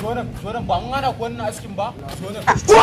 shonan shonan ba mun hana ku wannan askin ba shonan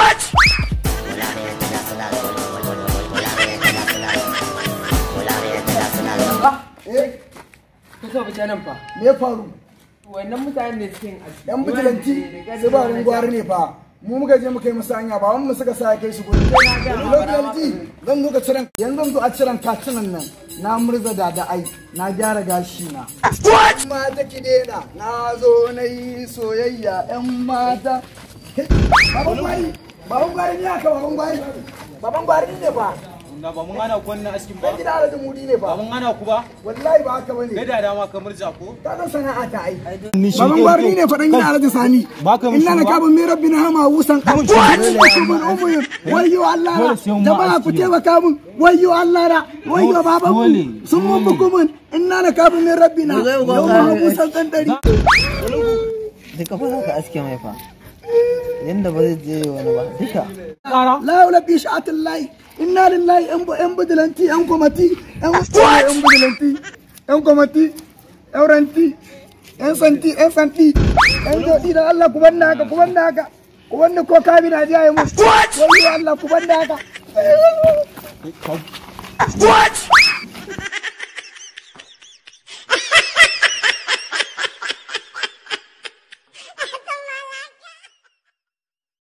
eh Ku so fita nan fa. me ya faru Wannan mutanen ne suke yin aski. yan bijilanti su ba rin gwari ne fa mu muka je muka yi musu hanya ba wani mu suka sa ya kai su gudu bijilanti zan zo ka ciran yanzu zan zo a ciran katunan nan na murza da da ai na gyara gashi na mata ki dena na zo na yi soyayya yan mata baban gwari baban gwari ne aka baban gwari baban gwari ne fa na ba mun hana ku wannan askin ba dan gida da mudi ne ba fa mun hana ku ba wallahi ba haka bane kai da dama ka murja ko ka san sana'a ta ai baban gwari ne faɗan gida alhaji sani Ba ka mishi inna na ba? kabin mai rabbi na hama wusan kuma umuyin wayyo Allah na jama'a ku taimaka min wayyo Allah na wayyo baban mu sun mun bukumin inna na kabin mai rabbi na yau ma wusan dan dari duka fa ka aske mai fa yanda ba zai je wani ba duka la yawla bi sha'atin lahi inna lillahi yan yan bidilanti yan komati yan yan bidilanti yan komati yan ranti yan santi yan santi yan jodi da Allah ku banda haka ku banda haka ku banda ko kabi na jiya mu wayyo Allah ku banda haka